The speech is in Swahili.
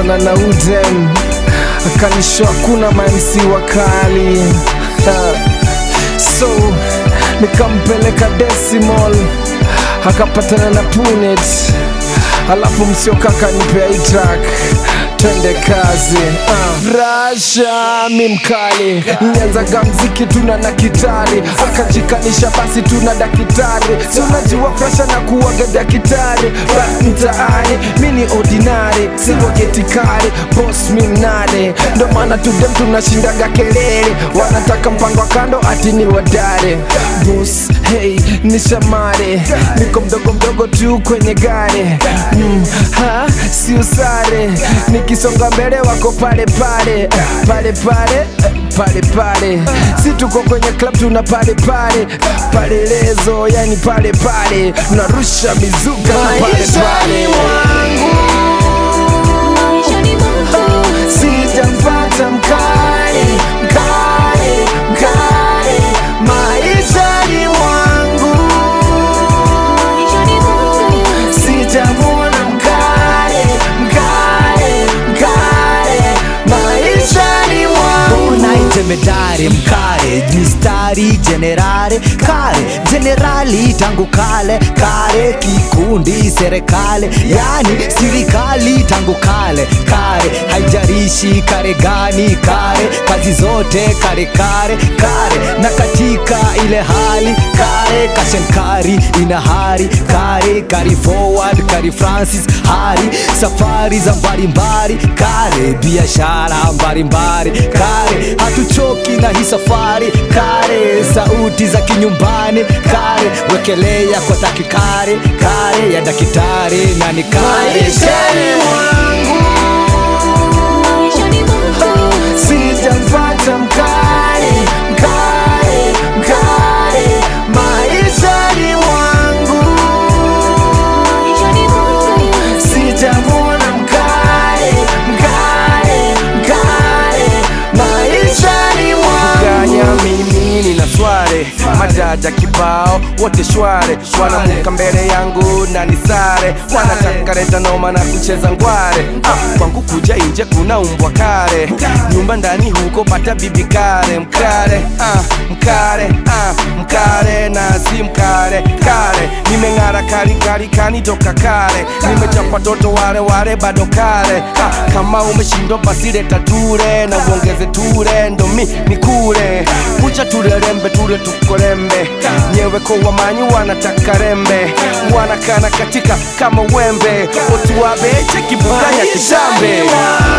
tukapatana na Uden akanisho hakuna mamsi wakali Ha. so nikampeleka Decimal akapatana na Punet alafu msiokaka nipea hii track twende kazi uh. Rasha mi mkali nyanzaga mziki tuna na kitari akajikanisha basi tuna dakitari si unajua frasha na kuwaga dakitari bas mtaani mi ni ordinary siwagetikari bos mi mnare ndo maana tudem tunashindaga kelele wanataka mpango wa kando ati ni wadare bos hey ni shamare niko mdogo mdogo tu kwenye gari mm, ha si usare nikisonga mbele wako pale pale pale pale pale pale si tuko kwenye club tuna pale pale pale lezo yani pale pale narusha mizuka na pale pale sijampata mkali mkali mkali maishani mwangu sijamwona mkali mkali mkali maishani mwangu unaitemedare mkare mistari jenerare kare jenerali tangu kale kare kikundi serikali yani sirikali tangu kale kare haijarishi kare gani kare kazi zote kare kare kare na katika ile hali kare kashenkari ina hari kare kari forward kari francis hari safari za mbalimbali kare biashara mbalimbali kare hatuchoki na hii safari kare sauti za kinyumbani kare wekelea kwa takikare kare ya dakitari na ni kare maishani mwangu sijampata mkali mkali mkali maishani mwangu sijamwona mkali mkali mkali maishani mwangu ganya mimi nina sware majaja kibao wote shware wanamuka mbele yangu na nisare wanataka leta noma na kucheza ngware ah, kwangu kuja inje kuna umbwa kare nyumba ndani huko pata bibi kare mkare ah, mkare ah, mkare na si mkare kare nimeng'ara kali kali kanitoka kare nimechapa toto wale wale bado kare ah, kama umeshindwa basi leta ture na uongeze ture ndo mi nikure kucha tulelembe tule tukolembe nyewe kwa wamanyi wanataka rembe wanakana katika kama wembe otuwabeche kibuganya kishambe